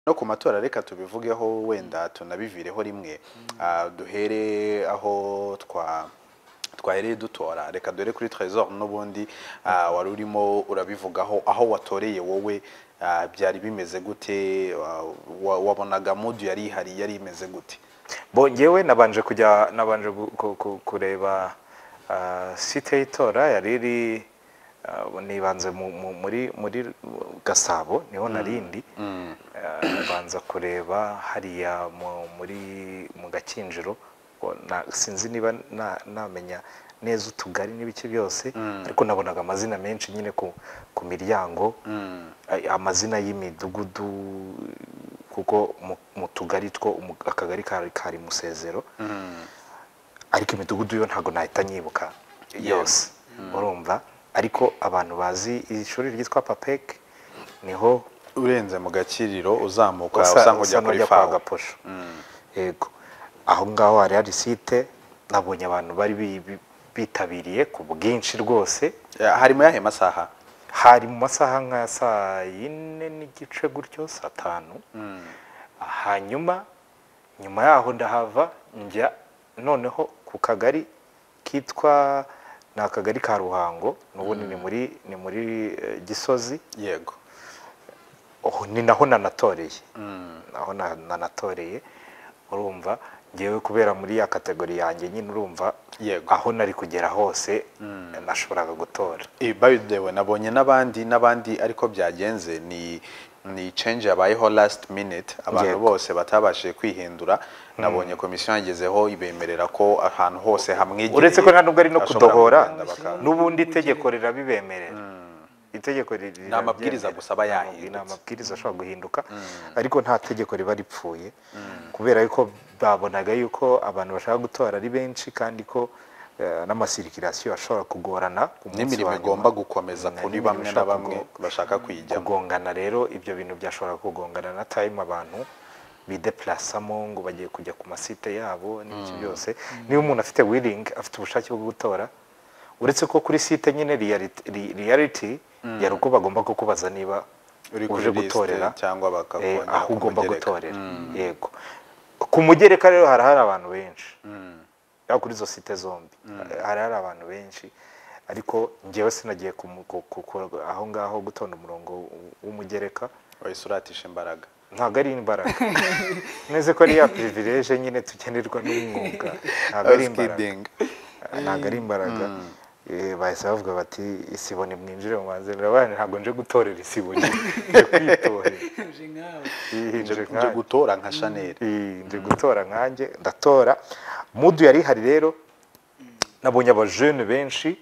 no ku matora reka tubivugeho wenda tunabivireho rimwe Ah, duhere aho twa twahereye dutora reka dore kuri trésor n'ubundi ah, wari urimo urabivugaho aho watoreye wowe ah, byari bimeze gute wa- wa- wabonaga mudu yari ihari yari imeze gute bo ngewe nabanje kujya nabanje gu- ku- ku- kureba ah, site y'itora yari iri ah, nibanze mu- mu- muri muri gasabo niho narindi Ah, nabanza kureba hariya mu- muri mu gakinjiro Ngo na- sinzi niba na- namenya neza utugari n'ibice byose ariko nabonaga amazina menshi nyine ku ku miryango ay- amazina y'imidugudu kuko mu- mu tugari two umu- akagari kari kari musezero ariko imidugudu yo ntabwo nahita nyibuka yose urumva ariko abantu bazi iri shuri ryitwa papek niho urenze mu gakiriro uzamuka usa- usa usa nk'ujya kuri n'ujya kwa fawo gaposho yego aho ngaho hari hari site nabonye abantu bari bi- bi- bitabiriye ku bwinshi rwose Ya, hari mu yahe masaha hari mu masaha nka saa yine n'igice gutyo saa tanu hanyuma nyuma yaho ndahava njya noneho ku kagari kitwa ni akagari ka ruhango n'ubundi ni muri ni muri eh, gisozi yego Oh, ni naho nanatoreye naho na- nanatoreye urumva ngewe kubera muri ya kategori yanjye nyine urumva Yego. aho nari kugera hose nashoboraga gutora Eh, by the way nabonye n'abandi n'abandi ariko byagenze ni ni change yabayeho last minute abantu Yego. bose batabashije kwihindura nabonye komisiyo yangezeho ibemerera ko ahantu hose hamwegereye uretse ko nta nubwo ari no bashobora kudohora kugenda baka- n'ubundi itegeko rirabibemerera itegeko riri- Ni amabwiriza rirabyemera. gusa aba Ni amabwi- yahindutse. ni amabwiriza ashobora guhinduka ariko nta tegeko riba ripfuye kubera yuko babonaga yuko abantu bashaka gutora ari benshi kandi ko eh, n'amasirikirasiyo ashobora kugorana ku munsi n'imirimo wa nyuma. igomba gukomeza Mm, kuri n'imirimo bamwe na ishobora bamwe kugo- bashaka kuyijyamo kugongana rero ibyo bintu byashobora kugongana na time abantu bidepulasamo ngo bagiye kujya ku masite yabo n'ibiki byose niba umuntu afite willing afite ubushake bwo gutora uretse ko kuri site nyine reality, ri- reality yari uko bagomba kukubaza niba Uri kuri uje liste gutorera cyangwa eh, bakakongera aho ugomba kumugereka. gutorera yego ku mugereka rero hari hari abantu benshi yaba kuri izo site zombi hari hari abantu benshi ariko njyewe sinagiye ku, mu- ku- ku- ku- aho ngaho gutonda umurongo w- w'umugereka wahise uratisha imbaraga ntabwo ari imbaraga neze ko ari ya privilege nyine tugenerwa n'umwuga ntabwo ari I was imbaraga kidding. ntabwo ari imbaraga Eh, bahise bavuga bati isibo nimwinjire mu banze murabana ntabwo nje gutorera isibo nyine nje kwitorera Iyi nje nje nkanjye. gutora nka chanel Iyi nje gutora nkanjye ndatora mudu yari ihari rero nabonye abajene benshi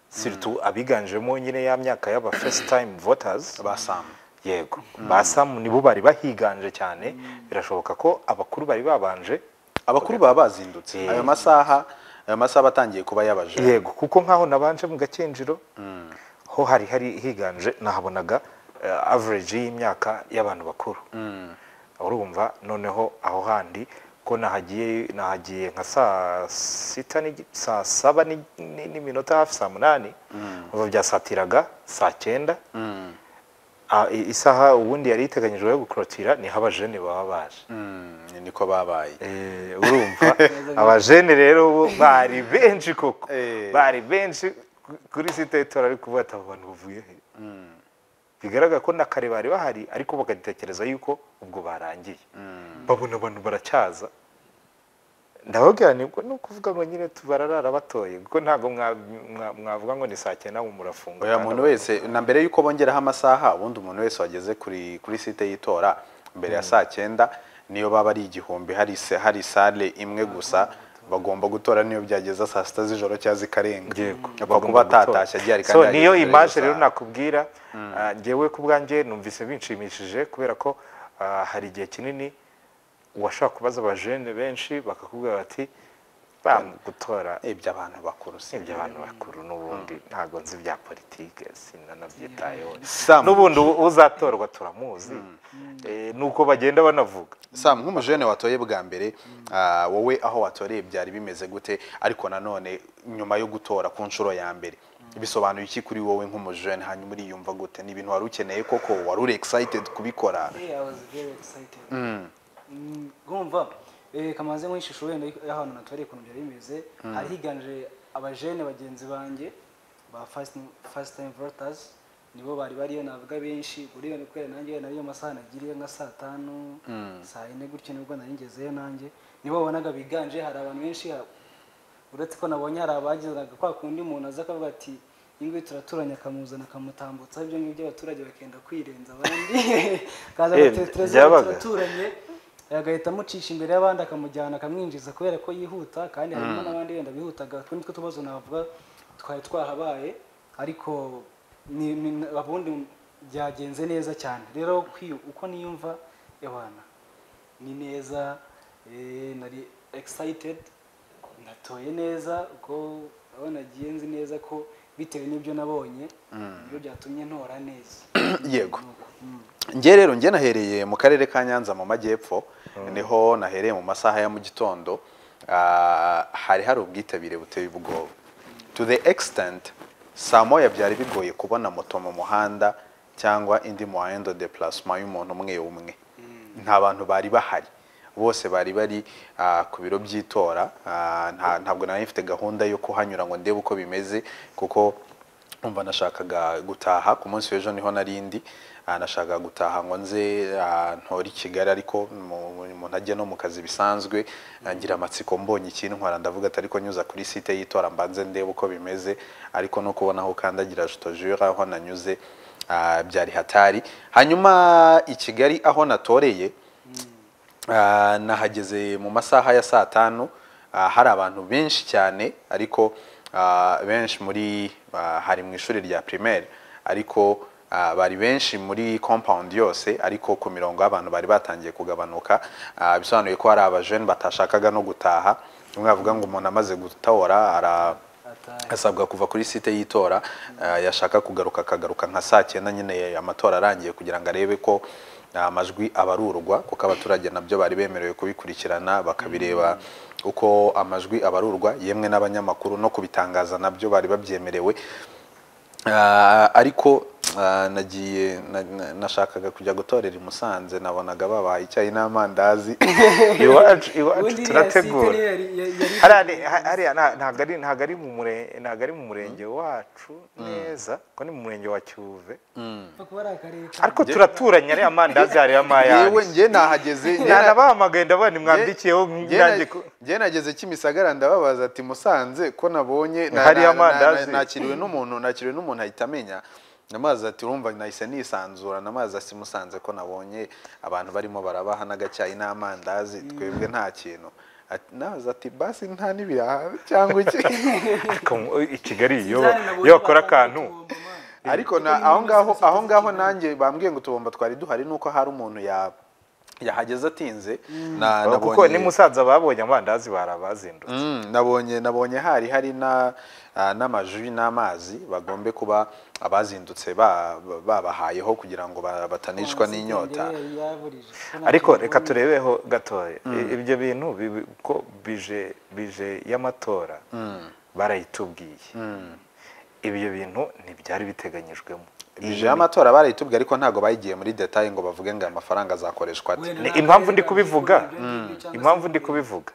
siritu abiganjemo nyine ya myaka y'aba first time voters ba sam yego ba samu nibo bari bahiganje cyane birashoboka ko abakuru bari babanje abakuru baba bazindutse Eh. ayo masaha ayo masaha batangiye kuba yabaje yego kuko nkaho nabanje mu gakinjiro ho hari hari higanje nahabonaga eh, average y'imyaka y'abantu bakuru urumva noneho aho handi ko nahagiye nahagiye nka saa sita n'igi- saa saba ni- ni- n'iminota hafi saa munani urumva byasatiraga saa cyenda Ah, i- isaha ubundi yari iteganyijwe yo gukorotira niho abajene baba baje Mm, ni niko babaye Eh, urumva abajene rero bo bari benshi koko Eh. bari benshi ku- kuri site y'itora ariko ubu ati abo bantu bavuye he bigaragara ko na kare bari bahari ariko bagatekereza yuko ubwo barangiye babona abantu baracyaza ndababwira nibwo ni ukuvuga ngo nyine tu- bararara batoye kuko ntabwo mwa- mwa- mwavuga ngo ni saa cyenda ngo murafunga oya kandi muntu abantu- wese na mbere y'uko bongeraho amasaha ubundi umuntu wese wageze kuri kuri site y'itora mbere ya saa cyenda niyo baba ari igihumbi hari se- hari sale imwe gusa bagomba gutora niyo byageza saa sita z'ijoro cyangwa zikarenga Yego. apfa kuba atatashye agiye ari so niyo yageze mbere image y'iyo rero saha. nakubwira ah, njyewe ku bwanjye numvise binshimishije kubera ko ah, hari igihe kinini washobora kubaza abajene benshi bakakubwira bati bam gutora ibyo abantu bakuru si ibyo abantu bakuru n'ubundi ntabwo nzi bya politike sinanabyitayeho Sam. n'ubundi u- uzatorwa turamuzi Eh, nuko bagenda banavuga sam nk'umujene watoye bwa mbere ah, wowe aho watoreye byari bimeze gute ariko nanone nyuma yo gutora ku nshuro ya mbere bisobanuye iki kuri wowe nk'umujene hanyuma uriyumva gute ni ibintu wari ukeneye koko wari uri excited kubikora Hey, I was very excited. Mm, Urumva eh, kamaze nk'ishusho wenda y'ahantu natwereye ukuntu byari bimeze hari higanje abajene bagenzi banjye ba first, first time voters nibo bari bariyo navuga benshi buriya ni kubera nanjye nariyo masaha nagiriye nka saa tanu saa yine gutyo nibwo naringezeyo nanjye nibo wabonaga biganje hari abantu benshi ha- uretse ko nabonye hari abagizaga kwa kundi umuntu aza akavuga ati ingo turaturanye akamuzana akamutambutsa ibyo ngibyo abaturage bakenda kwirenza abandi akaza Eh, agatetereza byabaga. turaturanye agahita amucisha imbere y'abandi akamujyana akamwinjiza kubera ko yihuta kandi harimo n'abandi wenda bihutaga utundi two tubazo navuga twari twahabaye ariko ni- ni- ubundi byagenze neza cyane rero kwi- uko niyumva ewana ni neza eh, nari excited natoye neza kuko aho nagiye nzi neza ko bitewe n'ibyo nabonye nibyo byatumye ntora neza yego njye rero njye nahereye mu karere ka nyanza mu majyepfo niho nahereye mu masaha ya mu gitondo ah, hari hari ubwitabire buteye ubwoba to the extent saa moya byari bigoye kubona moto mu muhanda cyangwa indi moyendo de plasma y'umuntu umwe umwe nta bantu bari bahari bose bari bari ah, ku biro by'itora ah, nta- ntabwo nari mfite gahunda yo kuhanyura ngo ndebe uko bimeze kuko umva nashakaga gutaha ku munsi w'ejo niho narindi nashakaga gutaha ngo nze ah, ntore i kigali ariko mu- mu- ntajya no mu kazi bisanzwe ah, ngira amatsiko mbonye ikintwara ndavuga ati ariko nyuza kuri site y'itora mbanze ndebe uko bimeze ariko no kubona aho ukandagira jitojura aho nanyuze ah, byari hatari hanyuma i kigali aho natoreye Ah, nahageze mu masaha ya saa tanu ah, hari abantu benshi cyane ariko ah, benshi muri ah, hari mu ishuri rya primaire ariko ah, bari benshi muri compound yose ariko ku mirongo y'abantu bari batangiye kugabanuka Ah, bisobanuye ko hari abajene batashakaga no gutaha umwe avuga ngo umuntu amaze gutora ara Atahe. asabwa kuva kuri site y'itora eh, yashaka kugaruka akagaruka nka saa cyenda nyine amatora arangiye kugira ngo arebe ko eh, amajwi abarurwa kuko abaturage nabyo bari bemerewe kubikurikirana bakabireba uko amajwi abarurwa yemwe n'abanyamakuru no kubitangaza nabyo bari babyemerewe Ah, ariko ah, nagiye na- na- nashakaga kujya gutorera i Musanze nabonaga babaha icyayi n'amandazi iwacu iwacu Ubundi iriya site turategura rero yari- yari- yari- hariya ha- hariya nta- ntabwo ari ntabwo ari mu mure- ntabwo ari mu murenge wacu neza ko ni mu murenge wa cyuve Pfa kuba ari akarere ka- ariko turaturanye ariya mandazi hariya yewe mayani njye nahageze njye na- nanabahamagaye ndabona mwambikiyeho Njye na- nanjye ko- njye nageze kimisagara ndababaza ati musanze ko nabonye na- Hari na- amandazi. na- na- nakiriwe n'umuntu nakiriwe n'umuntu ahita amenya namazi ati urumva nahise nisanzura namazi ati musanze ko nabonye abantu barimo barabaha n'agacyayi n'amandazi twebwe nta kintu Ati- nabaza ati basi nta n'ibiraha cyangwa iki ariko mu- i Kigali iyo Zari nabonye iyo bakora batanga akantu utubombo, man. ariko na aho ngaho aho ngaho nanjye bambwiye ngo utubomba twari duhari nuko hari umuntu ya yahageze atinze na- kuko nabonye- ni musaza babonye amandazi barabazindutse Mm, nabonye nabonye hari hari na ah, n'amaji n'amazi bagombe kuba abazindutse ba- ba- babahayeho kugira ngo ba- batanicwa Site n'inyota yari yaburije. Ko nta ariko kintu reka mbonye. turebeho gatoya I- ibyo bintu bibi- ko bije bije y'amatora barayitubwiye ibyo bintu ntibyari biteganyijwemo bije y'amatora barayitubwiye ariko ntabwo bayigiye muri detaye ngo bavuge ngo aya mafaranga azakoreshwa ate Wenda Ni nta impamvu karere ndi ka- kubivuga. ibyo ngibyo cyangwa se impamvu ndi ibyo- kubivuga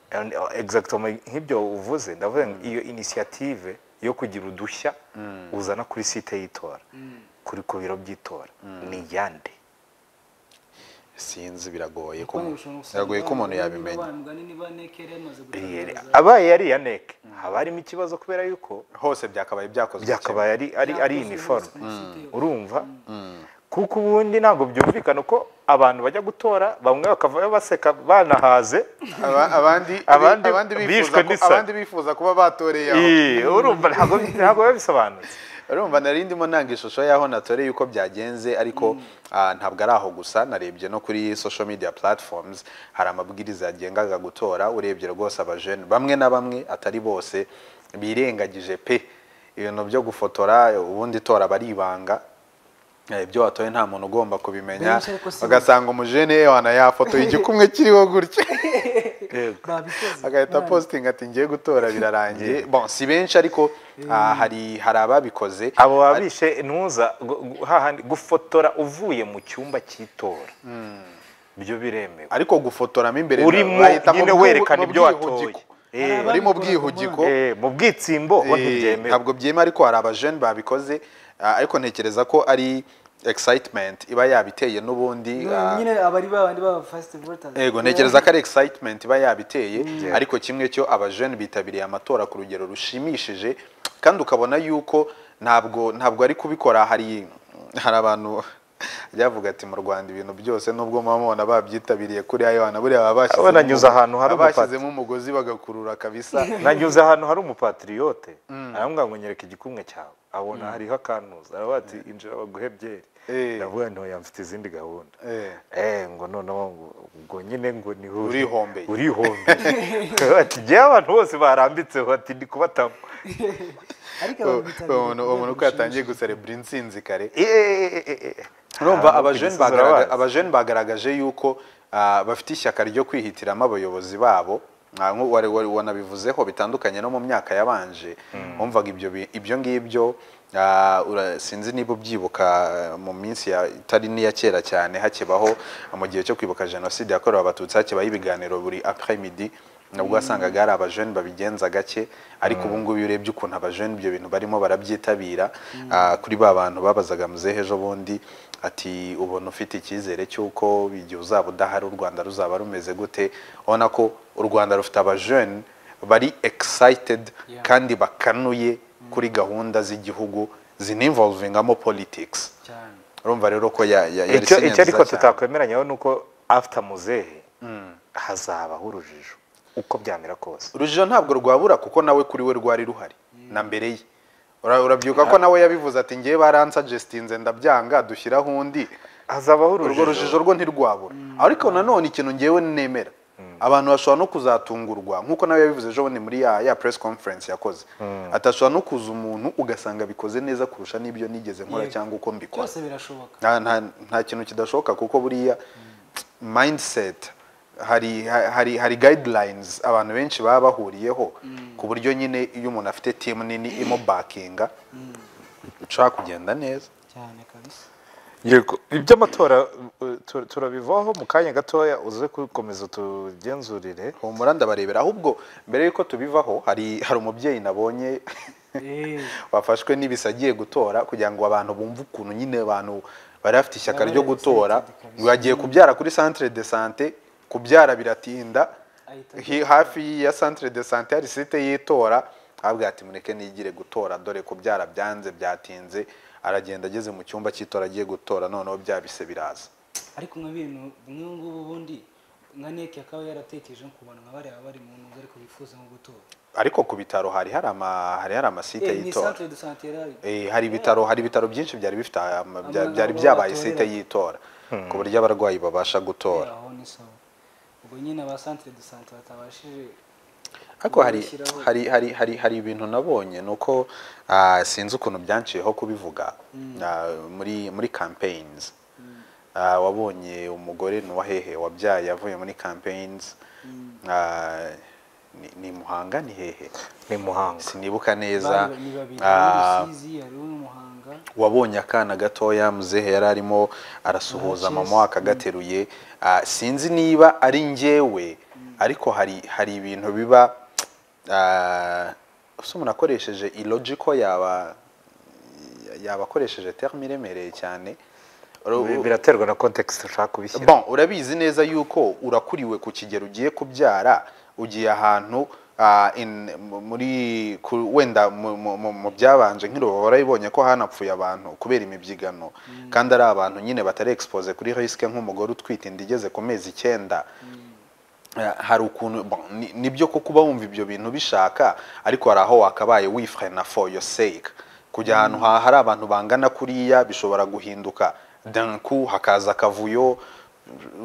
And, uh, exactement nk'ibyo uvuze ndavuga ngo iyo initiative yo kugira udushya uzana kuri site y'itora kuri ku biro by'itora ni yande sinzi biragoye ko Kuko ni umuntu- ushobora gusanga biragoye ko umuntu abana yabimenya bane mugani niba NK yari yamaze gutangaza. abaye yari iya neke haba harimo ikibazo kubera yuko hose byakabaye byakozwe byakabaye ari ari ari Byakozwe uniforme muri site yose. urumva kuko ubundi ntabwo byumvikana uko abantu bajya gutora bamwe bakavayo baseka banahaze kimwe. Aba- abandi Abandi abandi bifuza bishwe ko- n'isari. abandi bifuza kuba batoreye aho Ii, urumva ntabwo ntabwo biba bisobanutse urumva nari ndimo nanga ishusho y'aho natoreye uko byagenze ariko ah, ntabwo ari aho gusa narebye no kuri social media platforms hari amabwiriza yagengaga gutora urebye rwose abajene bamwe na bamwe atari bose birengagije pe ibintu byo gufotora ubundi tora aba ari ibanga Eh, ibyo watoye nta muntu ugomba kubimenya Benshi ariko si- ugasanga umujene wana yafotoye igikumwe kiriho gutya babikoze agahita Mwana. positinga ati ngiye gutora birarangiye bon si benshi ariko ah, hari hari ababikoze abo babishe ntuza gu- gu- hahandi gufotora uvuye mu cyumba cy'itora byo biremewe ariko gufotoramo imbere urimo bahita mu nyine bwihu- werekana mu ibyo watoye bwihugiko. Eh, bari mu Ababikoraga bwihugiko eh, mu bwitsimbo ho Eh, ntibyemewe ntabwo byemewe ariko hari abajene babikoze ah, ariko ntekereza ko ari excitement iba yabiteye n'ubundi ah, nyine abari babandi baba first voters Ego ntekereza ko ari excitement iba yabiteye ariko kimwe cyo abajene bitabiriye amatora ku rugero rushimishije kandi ukabona yuko ntabwo ntabwo ari kubikora hari hari abantu byavuga ati mu Rwanda ibintu byose nubwo muba mubona babyitabiriye kuri ayana buriya baba bashyizemo Abona nyuze umugo- ahantu hari baba bashyizemo umugozi bagakurura kabisa nanyuze ahantu hari umupatriyote arambwira ngo nyereka igikumwe cyawe abona hariho akantuza aravuga ati injira baguhe byeri Eh. ndavuga nti oya mfite izindi gahunda Eh. eh ngo noneho ngo ubwo nyine ngo ni wowe. Urihombeye. urihombeye ati njyewe abantu bose barambitseho ati ndi kubatamo ariko uwo ababitabiriye ku umuntu rwego uwo muntu uko yatangiye rushimishije. guserebura insinzi kare Eh, eh, eh, eh, eh. urumva Ah, abajene Pegasus bagaragaje- urabazi. abajene bagaragaje yuko ah, bafite ishyaka ryo kwihitiramo abayobozi babo Ah, nk'ubu wari- wari- wanabivuzeho bitandukanye no mu myaka yabanje wumvaga ibyo bi- ibyo ngibyo ah, ura- sinzi niba ubyibuka ah, mu minsi ya- itari n'iya kera cyane hakibaho mu gihe cyo kwibuka jenoside yakorewe abatutsi hakibaho ibiganiro buri après midi nabwo wasangaga hari abajene babigenza gake ariko ubu ngubu iyo urebye ukuntu abajene ibyo bintu barimo barabyitabira ah, kuri ba bantu babazaga muzehe ejo bundi ati ubona ufite icyizere cy'uko igihe uzaba udahari u rwanda ruzaba rumeze gute ubona ko u rwanda rufite abajene bari excited Yeah. kandi bakanuye kuri gahunda z'igihugu zininvolvingamo politics cyane urumva rero ko ya- ya- yari icyo sinya icyo ariko nziza cyane. tutakwemeranyaho ni uko after muzehe hazabaho urujijo uko byamera kose urujijo ntabwo rwabura kuko nawe kuri we rwari ruhari na mbere ye Ura- urabyibuka ko nawe yabivuze ati ngewe baransagestinze ndabyanga dushyiraho undi hazabaho urwo urujijo rujijo rwo ntirwabura ariko nanone ikintu ngewe nemera abantu bashobora no kuzatungurwa nk'uko nawe yabivuze ejo bundi muri ya ya press conference yakoze atashobora no kuza umuntu ugasanga abikoze neza kurusha n'ibyo nigeze nkora Yego. cyangwa uko mbikora byose birashoboka nta, nta, nta kintu kidashoboka kuko buriya mindset hari ha- hari hari guidelines abantu benshi baba bahuriyeho ku buryo nyine iyo umuntu afite team nini imubakinga ushobora kugenda neza cyane kabisa yego iby'amatora uh, tu- turabivaho mu kanya gatoya uze gukomeza tugenzurire humura ndabarebera ahubwo mbere y'uko tubivaho hari hari umubyeyi nabonye Eh, wafashwe n'ibisa agiye gutora kugira ngo abantu bumve ukuntu nyine abantu bari bafite ishyaka Baba ryo excited gutora kabisa. ngo yagiye kubyara kuri centre de sante kubyara biratinda Ahita hi- hafi ya centre de sante hari site y'itora abwira ati mureke nigire gutora dore kubyara byanze byatinze aragenda ageze mu cyumba cy'itora agiye gutora noneho bya bise biraza ariko nka bintu bimwe ngubu bundi nka neke akaba yaratekereje ku bantu nka bariya bari mu ntuzi ariko bifuza nko gutora ariko ku bitaro hari hari ama hari hari amasite Eh, ni y'itora centre de santé yarari Eh, hari ibitaro hari ibitaro byinshi byari bifite aya- bya- Amagambo byari byabaye batorera. site y'itora ku buryo abarwayi babasha gutora aho ni sawa ubwo nyine aba centre de santé batabashije ariko hari gushyiraho- hari hari hari hari ibintu nabonye ni uko ah, sinzi ukuntu byanciyeho kubivuga Ah, muri muri campaigns Ah, wabonye umugore ni uwahehe wabyaye avuye muri campaigns Ah, ni- ni muhanga ni hehe ni muhanga sinibuka neza bari ni babiri Ah, hari urusizi hari umuhanga wabonye akana gatoya muzehe yari arimo arasuhuza Murakiza. mama akagateruye Ah, sinzi niba ari njyewe ariko hari hari ibintu biba ah, ese umuntu akoresheje ilogiko yaba yaba akoresheje terme iremereye cyane Uru- Bi- biraterwa na context ushaka kubishyira bon urabizi neza yuko urakuriwe ku kigero ugiye kubyara ugiye ahantu ah, in- mu- muri ku- wenda mu- mu mu- mu byabanje nk'urubu warabibonye ko hanapfuye abantu kubera imibyigano kandi ari abantu nyine batari expose kuri risike nk'umugore utwite inda igeze ku mezi icyenda Eh, hari ukuntu bon, ni- nibyo ko kuba wumva ibyo bintu bishaka ariko hari aho wakabaye wifrena for your sake kujya ahantu ha hari abantu bangana kuriya bishobora guhinduka danku hakaza akavuyo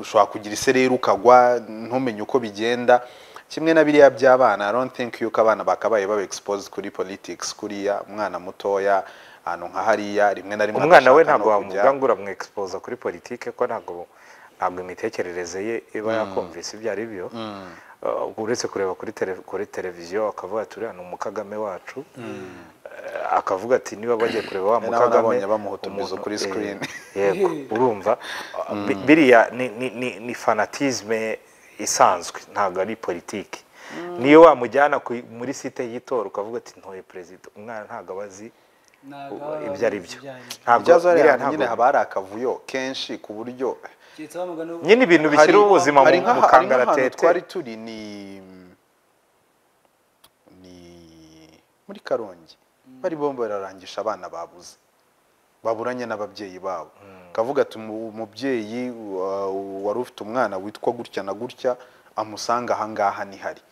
ushobora kugira isereri ukagwa ntumenye uko bigenda kimwe na biriya by'abana i don't think yuko abana bakabaye baba exposed kuri politics kuriya umwana mutoya ahantu nka hariya rimwe na rimwe umwana we adashaka no ntabwo kujya. wamuvuga ngo uramwexposa kuri politike ko ntabwo ntabwo imitekerereze ye iba yakumvise ibyo ari byo Uh, uretse kureba kuri tele- kuri televiziyo akavuga ati uriya ni umukagame wacu Eh, akavuga ati niba bagiye kureba wa nawe mukagame nabonye bamuhutumiza umuntu- kuri eh, screen. yego urumva Bi- biriya ni, ni, ni, ni fanatisme isanzwe ntabwo ari politiki niyo wamujyana ku- muri site y'itora ukavuga ati ntoye perezida umwana ntabwo aba azi ibyo ari byo ntabwo ibyazo hariya biriya ntabwo- nyine haba hari akavuyo kenshi ku buryo nyine ibintu bishyira Hari- ubuzima mu hari nk'aha- mu hari nk'ahantu kangaratete twari turi ni ni muri karongi bari bombo bararangisha abana babuze baburanye n'ababyeyi babo kavuga ati "Umu- umubyeyi wa- wari ufite umwana witwa gutya na gutya amusanga ahangaha nihari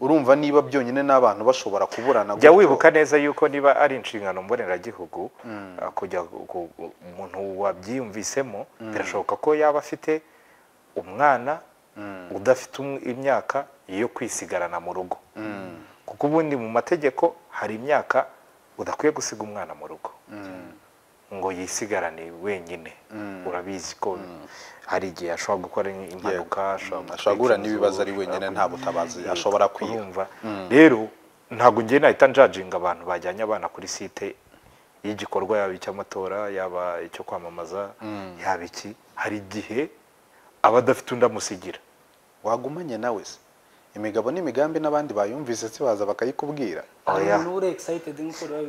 urumva niba byonyine n'abantu bashobora kuburana jya gutyo. wibuka neza yuko niba ari inshingano mboneragihugu ah, kujya gu- gu- gu- umuntu wabyiyumvisemo birashoboka ko yaba afite umwana udafite um- imyaka yo kwisigarana mu rugo kuko ubundi mu mategeko hari imyaka udakwiye gusiga umwana mu rugo ngo yisigarane wenyine urabizi ko hari igihe ashobora gukora impanuka Mm, ashobora guhura gutwika n'ibibazo inzu, ari wenyine ashobora nta butabazi ashobora kwiha kurumva rero ntabwo ngiye nahita njajinga abantu bajyanye abana kuri site y'igikorwa yaba icy'amatora yaba icyo kwamamaza yaba iki hari igihe aba adafite undi amusigira wagumanye nawe se imigabo n'imigambi n'abandi bayumvise se baza bakayikubwira Oya. oya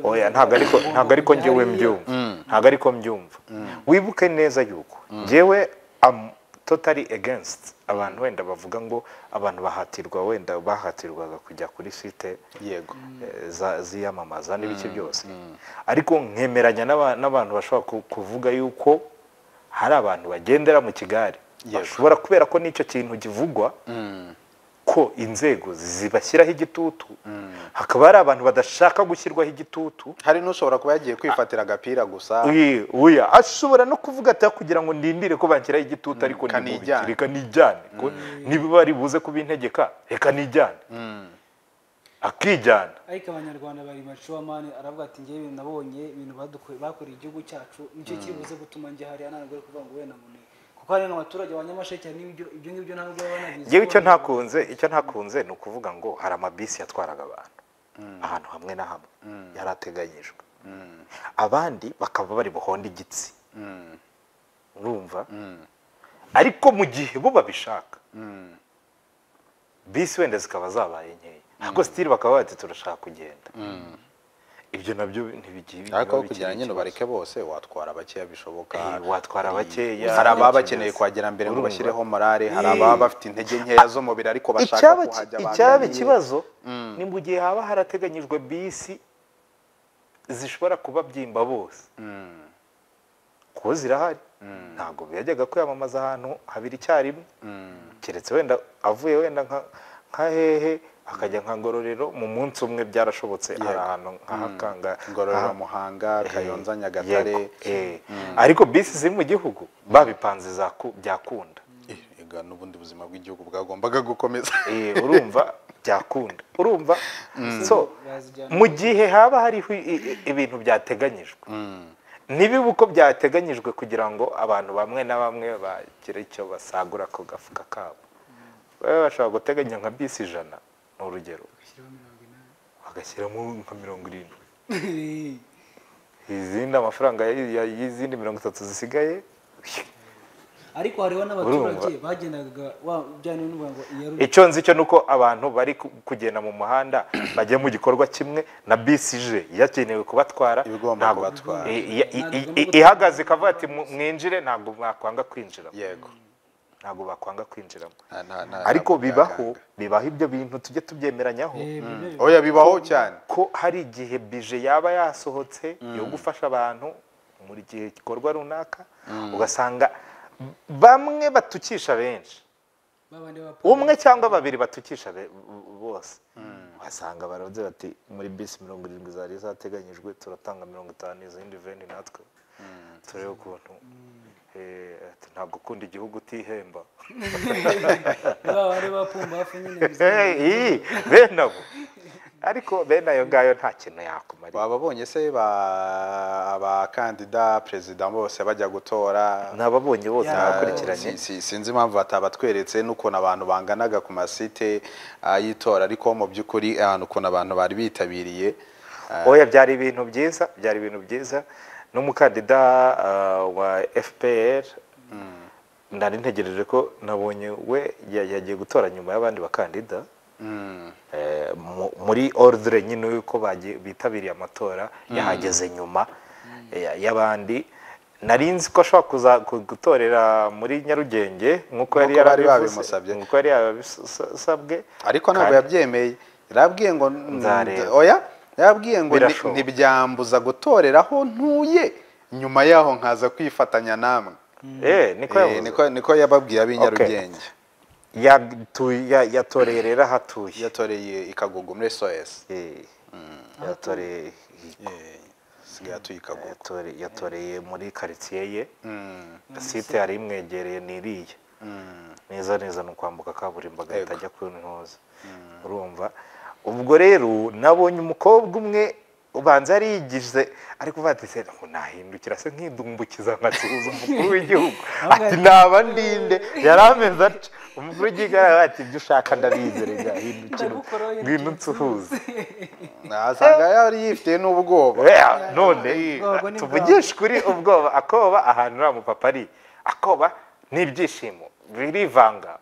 oya ntabwo ariko ntabwo ariko njyewe mbyumva ntabwo ariko mbyumva wibuke neza yuko njyewe am totally against abantu wenda bavuga ngo abantu bahatirwa wenda bahatirwaga kujya kuri site yego eh, za- ziyamamaza n'ibiki byose ariko nkemeranya n'aba- n'abantu bashobora ku- kuvuga yuko hari abantu bagendera mu kigare Yego. bashobora kubera ko n'icyo kintu kivugwa ko inzego zibashyiraho igitutu hakaba hari abantu badashaka gushyirwaho igitutu hari n'ushobora kuba yagiye kwifatira agapira gusa Uyi- uya ashobora no kuvuga ati kugira ngo ndindire ko banshyiraho igitutu ariko reka ntimubikire, nijyane." reka nijyane ko niba bari buze kubintegeka reka nijyane akijyana ariko abanyarwanda bari macuwamani aravuga ati ngewe nabonye ibintu badukore- bakoreye igihugu cyacu nicyo kibuze gutuma njya hariya ntabwo ari kuvuga ngo wenda mune kuko hari n'abaturage ba Nyamasheke hari n'ibyo ibyo ngibyo ntabwo baba banabizi ngewe icyo ko- ntakunze icyo ntakunze ni ukuvuga ngo hari amabisi yatwaraga abantu ahantu hamwe na hamwe yari ateganyijwe abandi bakaba bari buhonde igitsi urumva ariko mu gihe bo babishaka bisi wenda zikaba zabaye nkeya ariko sitiri bakaba bati turashaka kugenda ibyo nabyo ntibigiye ariko aho biba kugira bikiri ngo nyine ikibazo. ubareke bose watwara bakeya bishoboka Eh, watwara bakeya hari ababa bakeneye bakeneye kuhagera mbere ngo Urumva. bashyireho morale hari Eh. ababa bafite intege nkeya z'umubiri ariko bashaka icyaba kuhajya icyaba bangamiye. ikibazo ni mu gihe haba harateganyijwe bisi zishobora kubabyimba bose kuko zirahari ntabwo yajyaga kwiyamamaza ahantu habiri icyarimwe keretse wenda avuye wenda nka- nka hehe akajya nka ngororero mu munsi umwe byarashobotse hari ahantu nka hakanga ngororero aha- muhanga kayonza Eh, nyagatare yego, eh. ariko bisi ziri mu gihugu babipanze zaku- byakunda Eh, ega n'ubundi buzima bw'igihugu bwagombaga gukomeza Eh, urumva byakunda urumva so Bazijyana. mu gihe haba hariho i- i- ibintu byateganyijwe ntibibe uko byateganyijwe kugira ngo abantu bamwe na bamwe bagire icyo basagura ku gafuka kabo baba bashobora guteganya nka bisi ijana ni urugero bagashyiramo nka mirongo irindwi izindi amafaranga y- y- y'izindi mirongo itatu zisigaye ariko hariho n'abaturage bagendaga wa- bya bintu bivuga ngo iya Ruli- icyo nzi cyo ni uko abantu bari ku- kugenda mu muhanda bajya mu gikorwa kimwe na bisi ije yakenewe kubatwara Ibigomba ntabwo- kubatwara. i- i- i- i- ihagaze ikavuga ati "Mu- mwinjire ntabwo mwakwanga kwinjiramo yego ntabwo bakwanga kwinjiramo Nta- nta- nta- ariko nta- bibaho bibaho ibyo bintu tujye tubyemeranyaho Eh, bibe- oya bibaho cyane ko hari igihe bije yaba yasohotse yo gufasha abantu mu gihe gikorwa runaka ugasanga bamwe batukisha benshi babandi ba- umwe cyangwa babiri batukisha be- bose wasanga baravuze bati muri bisi mirongo irindwi zari zateganyijwe turatanga mirongo itanu izindi veni natwe turebe ukuntu Eh, ati, ntabwo ukunda igihugu utihemba babandi bapumba hafi nyine bizi- Eh, iyi, bene abo ariko bene ayo ngayo nta kintu yakumarira bababonye se ba- abakandida perezida bose bajya gutora ni ababonye bose Ya, abakurikiranye Si- si- sinzi impamvu batabatweretse n'ukuntu abantu banganaga ku masite ah, y'itora ariko mu by'ukuri ah, ukuntu abantu bari bitabiriye ah, oya byari ibintu byiza byari ibintu byiza n'umukandida ah, wa fpr nari ntegereje ko nabonye we ya- yagiye gutora nyuma y'abandi bakandida mm, Eh, mu- muri ordre nyine y'uko bagiye- bitabiriye amatora yahageze nyuma eh, y'abandi nari nzi ko ashobora kuza ku- gutorera muri nyarugenge nk'uko yari Nk'uko bari yarabivuze, babimusabye. nk'uko yari yabisabwe ariko ntabwo yabyemeye yarabwiye ngo Nzareba. oya yarabwiye ngo ni- Birashoboka. ntibyambuza gutorera aho ntuye nyuma yaho nkaza kwifatanya namwe eh niko Eh, yavuze niko- niko yababwiye ab'inyarugenge Yatu- ya- yatoreye rero aho atuye yatoreye i kagugu muri sos Eh, yatoreye sigaye atuye i kagugu yatore- yatoreye muri karitsiye ye Mm, site yari imwegereye ni iriya mm, neza neza ni ukwambuka kaburimbo agahita Yego. ajya ku ntoza urumva ubwo rero nabonye umukobwa umwe ubanza yariyigize ariko batise ngo nahindukira se nkidumbukiza nkatuza umukuru w'igihugu ati naba ndinde yarameze atyo umukuru w'igihugu yarabaye ati ibyo ushaka ndabizere byahindukira Ndagukoroye, ngwino nsuhuze asanga yari yifitiye n'ubwoba Oya, none ubwoba ni tuvugishe kuri ubwoba akoba ahantu uriya mupapa ari akoba n'ibyishimo birivanga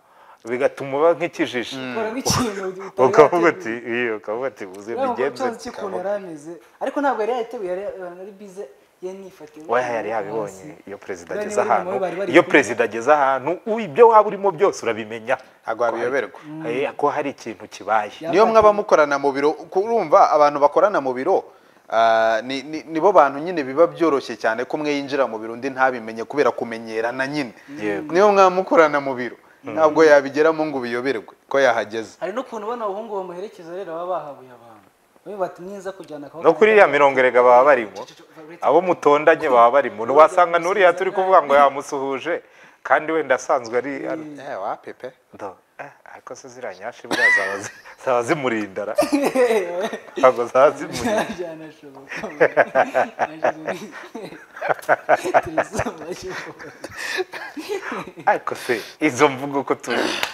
bigatuma uba nk'ikijiji ukora nk'ikintu utari ukavuga wateguye. ati iyo ukavuga ati uzi Urabona ko bigenze tuzi iki ukuntu yari ameze ariko ntabwo yari yayiteguye yari yari bize yanifatiye oya yari yabibonye iyo perezida Bene ageze bari ahantu mu bari bari iyo kumwe. perezida ageze ahantu ubu ibyo waba urimo byose urabimenya ntabwo wabiyoberwa Eh, ko hari ikintu kibaye Ya- niyo mwaba mukorana mu biro kurumva abantu bakorana mu biro ah, ni- ni- nibo bantu nyine biba byoroshye cyane ko umwe yinjira mu biro undi ntabimenye kubera kumenyerana nyine Yego. niyo mwaba mukorana mu biro ntabwo yabigeramo ngo ubiyoberwe ko yahageze hari n'ukuntu ubona abahungu bamuherekeza rero baba bahabuye abantu bamwe bati mwiza kujyana akaboko no kuri iriya mirongo erega baba barimo abo mutondanye baba barimo ntiwasanga n'uriya turi kuvuga ngo yamusuhuje kandi wenda asanzwe ari ari- Eh, wa pepe Ndo, eh, ariko se ziriya nyashi buriya zaba zi- zaba zimurinda ra ntabwo zaba zimurinda byanashoboka ariko se izo mvugo ko tu-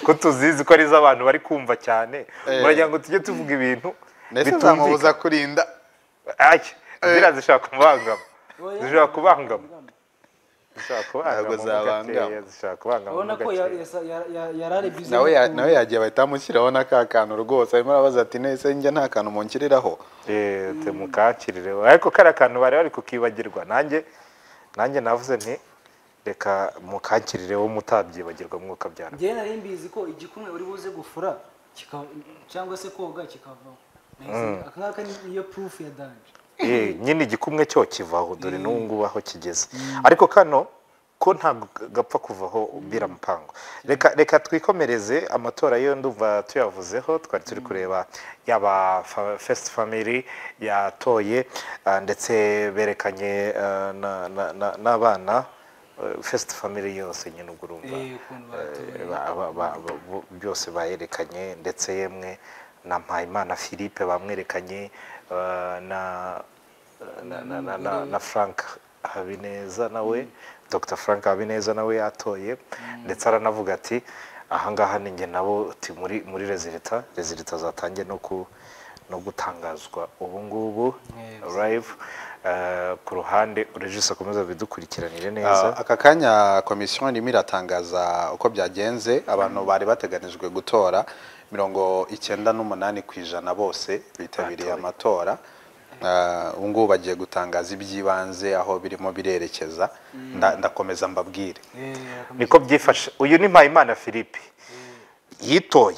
ko tuzizi ko ari iz'abantu bari kumva cyane Eh. muragira ngo tujye tuvuga ibintu mbese bitumvikana zamubuza kurinda Ay, ziriya zishobora kubangama zishobora kubangama zishobora Ntabwo kubangama zabangama. gakeya, zishobora kubangama urabona mo ko gakeya. yarari bize nawe ya- nawe yagiye bahita bamushyiraho n'aka kantu rwose arimo arabaza ati nese njya nta kantu munshyiriraho Eh, temukakirire ariko kari akantu bari bari kukibagirwa nanjye nanjye navuze nti reka mukakirire wo mutabyibagirwa mwuka byara njyewe nari mbizi ko igikumwe uri buze gufura kika- cyangwa se koga kikavaho Nahise- aka ngaka ni niyo proof ya danje Eh, nyine igikumwe cyo kivaho dore n'ubu ngubu aho kigeze ariko kano ko ntabwo gapfa kuvaho ubwira mupango reka reka twikomereze amatora yo ndumva tuyavuzeho twari turi kureba yaba fa- first family yatoye ah, ndetse berekanye ah, na- na- na- n'abana eh, first family yose nyine ubwo urumva Eh, ukuntu batoye ba- ba- ba- ba- bo- byose bayerekanye ndetse yemwe na mpayimana philippe bamwerekanye eh, na na, na, na, na, na frank habineza nawe dr frank habineza nawe yatoye ndetse aranavuga ati ahangaha ninjye nabo uti muri muri rezilita rezilita zatangiye no ku no gutangazwa ubu ngubu live eh, ku ruhande urejise akomeza bidukurikiranire neza Ah, aka kanya komisiyo irimo iratangaza uko byagenze abantu bari bateganijwe gutora mirongo icyenda n'umunani ku ijana bose bitabiriye amatora Ah, ubu ngubu bagiye gutangaza iby'ibanze aho birimo birerekeza Nda- ndakomeza mbabwire Eh, aka- niko byifashe uyu ni mpayimana philippe yitoye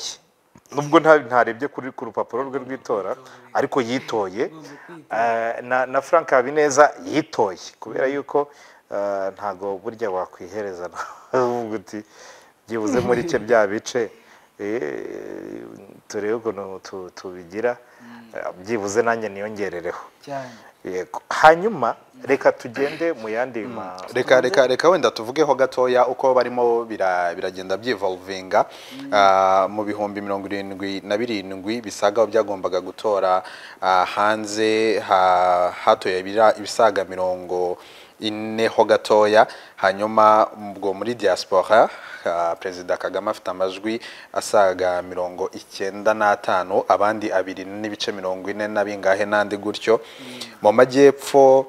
nubwo nta- ntarebye kuri ku rupapuro rwe rw'itora ariko yitoye Eh, na, na frank habineza yitoye kubera yuko eh, ntago burya wakwihereza nawe uvuga uti byibuze muri cye bya bice eh, turebe ukuntu tu- tubigira Eh, byibuze nanjye niyongerereho cyane yego hanyuma reka tugende mu yandi ma reka reka reka wenda tuvugeho gatoya uko barimo bira- biragenda byivolvinga Ah, mu bihumbi mirongo irindwi na birindwi bisaga byagombaga gutora ah, hanze ha- hatoye ibira- ibisaga mirongo ineho gatoya hanyuma ubwo muri diaspora ah, perezida kagame afite amajwi asaga mirongo icyenda n'atanu abandi abiri n'ibice mirongo ine na bingahe n'andi gutyo mu majyepfo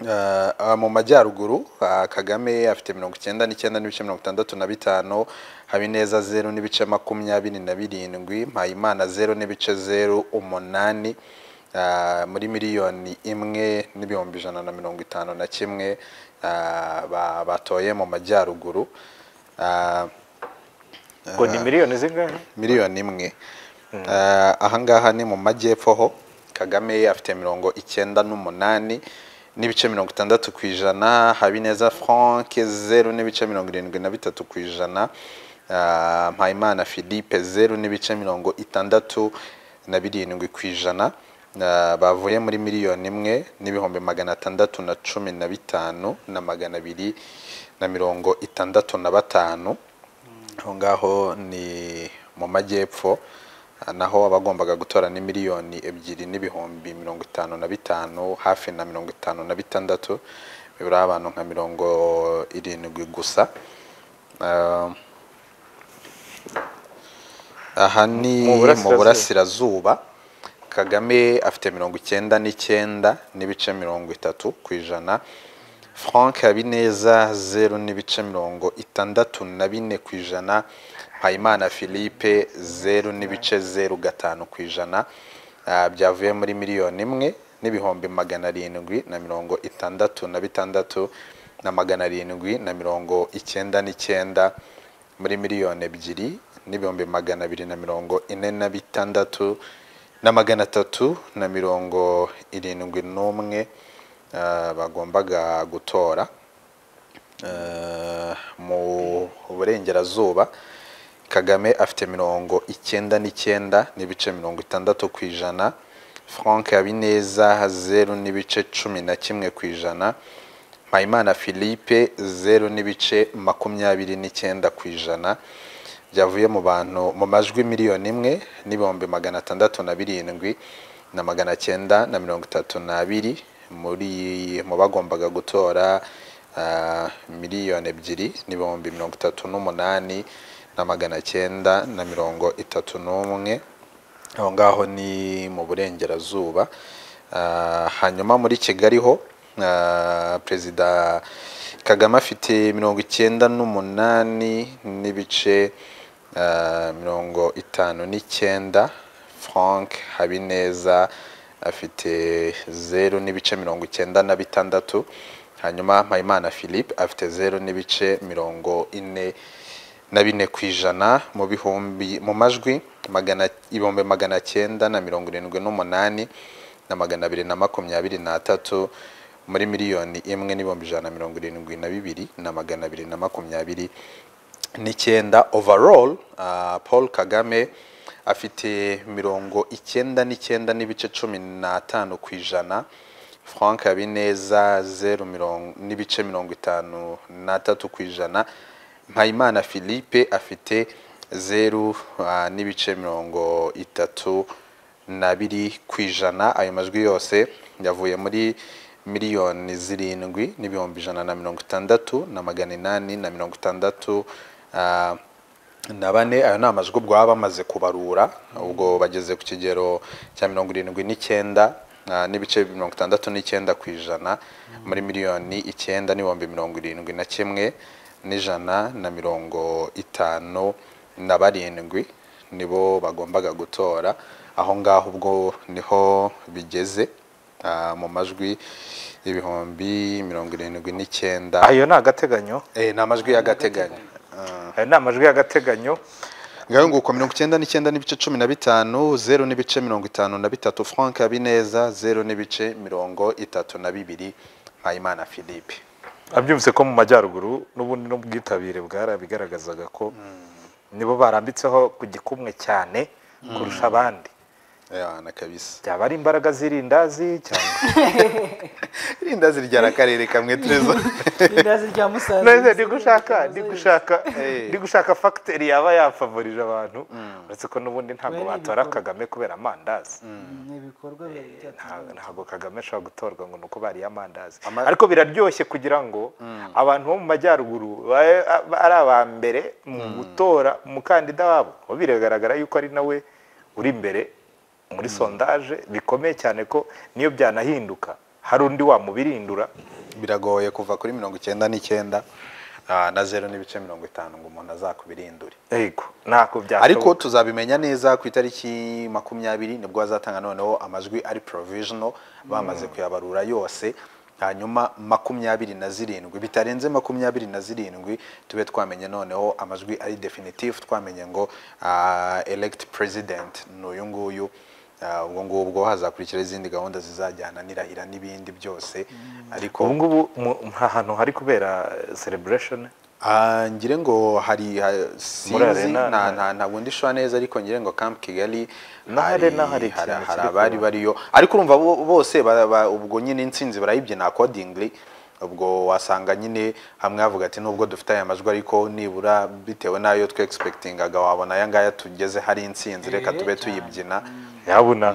Eh, ah, mu majyaruguru ah, kagame afite mirongo icyenda n'icyenda n'ibice mirongo itandatu na bitanu habineza zeru n'ibice makumyabiri na birindwi mpayimana zeru n'ibice zeru umunani ah, muri miliyoni imwe n'ibihumbi ijana na mirongo itanu na kimwe ah, ba- batoye mu majyaruguru Ah, ngo ni miliyoni zingahe miliyoni imwe Eh, aha ngaha ni mu majyepfo ho kagame afite mirongo icyenda n'umunani n'ibice mirongo itandatu ku ijana habineza frank zeru n'ibice mirongo irindwi na bitatu ku ijana Ah, mpayimana philippe zeru n'ibice mirongo itandatu na birindwi ku ijana Ah, bavuye muri miliyoni imwe n'ibihumbi magana atandatu na cumi na bitanu na magana abiri na mirongo itandatu na batanu aho ngaho ni mu majyepfo ah, naho abagombaga gutora ni miliyoni ebyiri n'ibihumbi mirongo itanu na bitanu hafi na mirongo itanu na bitandatu bibura abantu nka mirongo irindwi gusa Ah, aha ni Mu burasirazuba. mu burasirazuba kagame afite mirongo icyenda n'icyenda n'ibice mirongo itatu ku ijana frank habineza zeru n'ibice mirongo itandatu na bine ku ijana mpayimana philippe zeru n'ibice zeru gatanu ku ijana Ah, byavuye muri miliyoni imwe n'ibihumbi magana arindwi na mirongo itandatu na bitandatu na magana arindwi na mirongo icyenda n'icyenda muri miliyoni ebyiri n'ibihumbi magana abiri na mirongo ine na bitandatu na magana atatu na mirongo irindwi n'umwe ah, bagombaga gutora Eh, mu burengerazuba kagame afite mirongo icyenda n'icyenda n'ibice mirongo itandatu ku ijana frank habineza zeru n'ibice cumi na kimwe ku ijana mpayimana philippe zeru n'ibice makumyabiri n'icyenda ku ijana byavuye mu bantu mu majwi miliyoni imwe n'ibihumbi magana atandatu na birindwi na magana cyenda na mirongo itatu n'abiri muri mu bagombaga gutora ah, miliyoni ebyiri n'ibihumbi mirongo itatu n'umunani na magana cyenda na mirongo itatu n'umwe aho ngaho ni mu burengerazuba Ah, hanyuma muri kigali ho ah, perezida kagame afite mirongo icyenda n'umunani n'ibice ah, mirongo itanu n'icyenda frank habineza afite zeru n'ibice mirongo icyenda na bitandatu hanyuma mpayimana philippe afite zeru n'ibice mirongo ine na bine ku ijana mu bihumbi mu majwi magana ibihumbi magana cyenda na mirongo irindwi n'umunani na magana abiri na makumyabiri n'atatu muri miliyoni imwe n'ibihumbi ijana na mirongo irindwi na bibiri na magana abiri na makumyabiri n'icyenda overall ah, paul kagame afite mirongo icyenda n'icyenda n'ibice cumi n'atanu ku ijana frank habineza zeru mirongo- n'ibice mirongo itanu n'atatu ku ijana mpayimana philippe afite zeru ah, n'ibice mirongo itatu na biri ku ijana ayo majwi yose yavuye muri miliyoni zirindwi n'ibihumbi ijana na mirongo itandatu na magana inani na mirongo itandatu ah, na bane ayo ni amajwi ubwo baba bamaze kubarura ubwo bageze ku kigero cya mirongo irindwi n'icyenda ah, n'ibice mirongo itandatu n'icyenda ku ijana muri miliyoni icyenda n'ibihumbi mirongo irindwi na kimwe n'ijana na mirongo itanu na barindwi nibo bagombaga gutora aho ngaho ubwo niho bigeze ah, mu majwi ibihumbi mirongo irindwi n'icyenda ayo ni agateganyo Eh, ni amajwi y'agateganyo Ah. ayo ni amajwi y'agateganyo ngaho nguko mirongo icyenda n'icyenda n'ibice cumi na bitanu zeru n'ibice mirongo itanu na bitatu frank habineza zeru n'ibice mirongo itatu na bibiri mpayimana philippe abyumvise ko mu majyaruguru n'ubundi n'ubwitabire bwarabigaragazaga ko nibo barambitseho ku gikumwe cyane kurusha abandi ya na kabisa byaba ari imbaraga z'irindazi cyangwa irindazi ryari akarere kamwe terezo irindazi rya musanze neza ndi gushaka ndi gushaka ndi gushaka fagiteri yaba yafavorije abantu uretse ko n'ubundi ntabwo Kubera batora ibikorwa. kagame kubera amandazi Mm, ni ibikorwa Nta- byatangajwe ntabwo kagame ashobora gutorwa ngo ni uko bariye amandazi Ama- ariko biraryoshye kugira ngo abantu bo mu majyaruguru babe ari aba mbere mu gutora umukandida wabo Kuko biragaragara yuko ari nawe uri imbere muri sondaje bikomeye cyane ko niyo byanahinduka hari undi wamubirindura biragoye kuva kuri mirongo icyenda n'icyenda ah, na zeru n'ibice mirongo itanu ngo umuntu azakubirindure yego ntabwo byashoboka ariko tuzabimenya neza ku itariki makumyabiri nibwo bazatanga noneho amajwi ari provisional bamaze kuyabarura yose hanyuma makumyabiri na zirindwi bitarenze makumyabiri na zirindwi tube twamenye noneho amajwi ari definitive twamenye ngo ah, elect president ni uyu nguyu Ah, ubwo ngubwo hazakurikira izindi gahunda zizajyana n'irahira n'ibindi byose ariko ubu ngubu mu- nta hantu hari kubera celebration Ah, ngire ngo hari ha- sinzi arena, nta nta- nta ntabwo ndishwa neza ariko ngire ngo Camp Kigali N'ahari- hari- hari n'ahari ikintu hari kiri abari kuba. bariyo ariko urumva bo- bose ba- ba- ubwo nyine intsinzi barayibyina accordingly ubwo wasanga nyine hamwe havuga ati nubwo dufite aya majwi ariko nibura bitewe n'ayo twe expectingaga wabona aya ngaya tugeze hari intsinzi reka Eh, tube cyane. tuyibyina yabona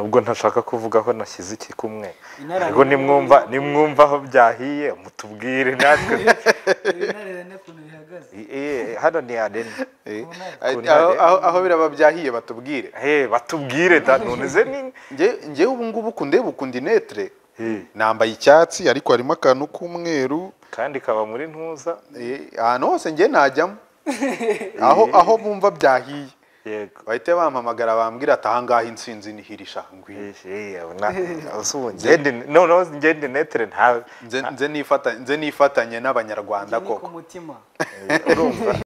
nubwo ntashaka kuvuga aho nashyize iki kumwe Inararibonye ariko nimwumva nimwumva aho byahiye mutubwire natwe inararene ukuntu bihagaze Eh, hano ni arena Eh, Ku ntare. aho- aho- aho biraba byahiye batubwire Eh, batubwire da none ze ni Nge- ngewe ubu ngubu kundeba ukundi netre Eh, nambaye icyatsi ariko harimo akantu k'umweru kandi kaba muri ntuza Eh, ahantu hose njye najyamo aho aho bumva byahiye yego bahite bampamagara bambwira ati ahangaha intsinzi nihirisha ngwino Eh, eh, na- ubu ngende noneho ngende netere nta nze nze nifata- nze nifatanye n'abanyarwanda njye ni ku koko mutima urumva